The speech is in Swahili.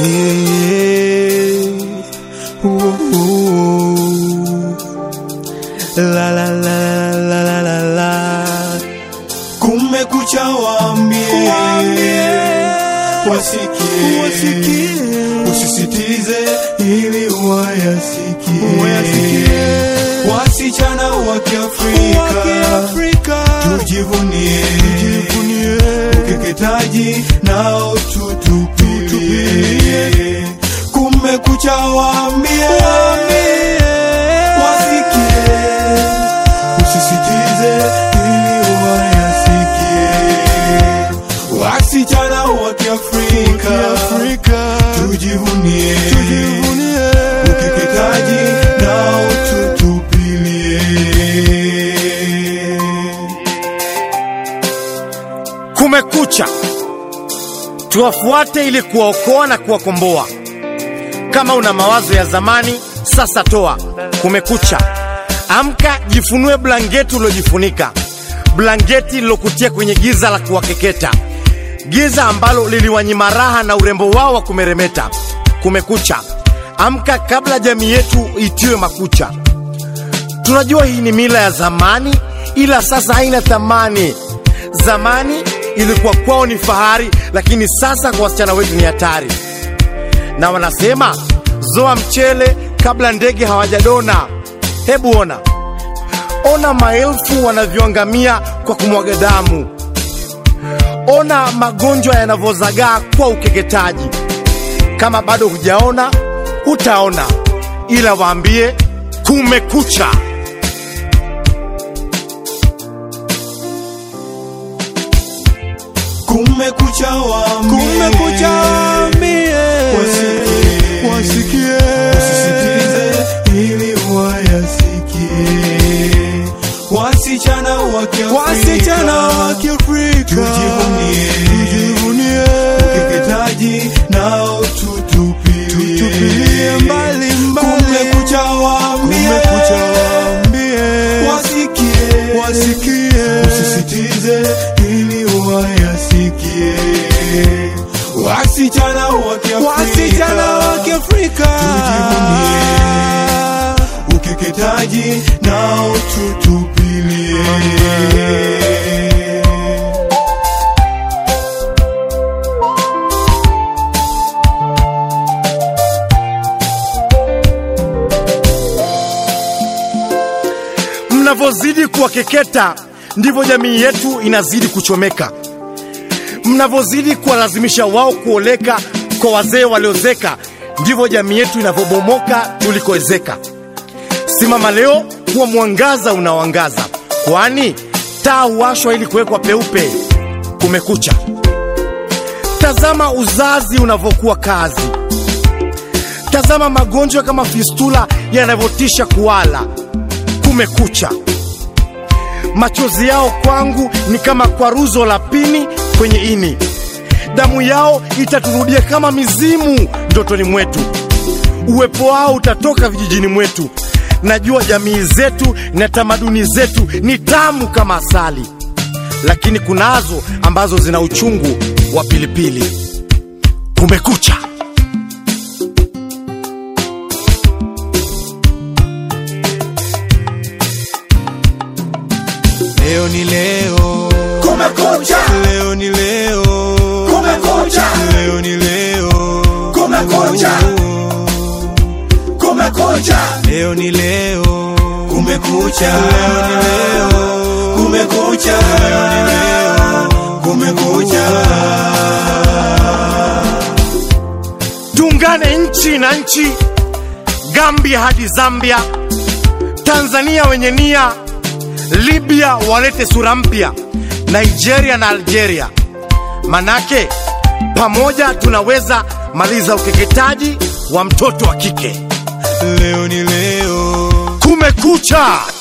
Yeah. Ooh, ooh. La la la la la la la. Kumekucha waambie, wasikie, usisitize ili wayasikie, wasichana wa Kiafrika tujivunie, ukeketaji nao tutupilie. Kumekucha waambie, wasikie, usisitize ili wayasikie, wasichana wa Kiafrika tujivunie, ukeketaji nao tutupilie. Kumekucha, tuwafuate ili kuwaokoa na kuwakomboa. Kama una mawazo ya zamani, sasa toa. Kumekucha, amka, jifunue blanketi ulilojifunika, blanketi lilokutia kwenye giza la kuwakeketa, giza ambalo liliwanyima raha na urembo wao wa kumeremeta. Kumekucha, amka kabla jamii yetu itiwe makucha. Tunajua hii ni mila ya zamani, ila sasa haina thamani. Zamani ilikuwa kwao ni fahari, lakini sasa kwa wasichana wetu ni hatari. Na wanasema zoa mchele kabla ndege hawajadona. Hebu ona, ona maelfu wanavyoangamia kwa kumwaga damu. Ona magonjwa yanavyozagaa kwa ukeketaji. Kama bado hujaona, utaona, ila waambie kumekucha. Kumekucha waambie, wasikie, wasikie, usisitize ili wayasikie, wasichana wa wasichana wa Kiafrika Kiafrika tujivunie, tujivunie, ukeketaji nao tutupilie tutupilie mbali mbali. Kumekucha waambie, Kumekucha waambie, wasikie, wasikie, usisitize ili wayasikie, wasichana wa wasichana wa Kiafrika Kiafrika tujivunie, ukeketaji nao tutupilie. Mnavyozidi kuwakeketa ndivyo jamii yetu inazidi kuchomeka. Mnavyozidi kuwalazimisha wao kuoleka kwa wazee waliozeka, ndivyo jamii yetu inavyobomoka tulikoezeka. Simama leo kuwa mwangaza unaoangaza, kwani taa huwashwa ili kuwekwa peupe. Kumekucha, tazama uzazi unavyokuwa kazi, tazama magonjwa kama fistula yanavyotisha kuwala. Kumekucha, machozi yao kwangu ni kama kwaruzo la pini kwenye ini, damu yao itaturudia kama mizimu ndotoni mwetu, uwepo wao utatoka vijijini mwetu. Najua jamii zetu na tamaduni zetu ni tamu kama asali, lakini kunazo ambazo zina uchungu wa pilipili. Kumekucha. Leo ni leo, Kumekucha, leo ni leo, kumekucha, leo ni leo, kumekucha, kumekucha, leo ni leo, kumekucha, leo ni leo, kumekucha, leo ni leo, kumekucha. Tuungane nchi na nchi, Gambia hadi Zambia, Tanzania wenye nia, Libya walete sura mpya, Nigeria na Algeria. Manake pamoja tunaweza maliza ukeketaji wa mtoto wa kike. Leo ni leo, Kumekucha!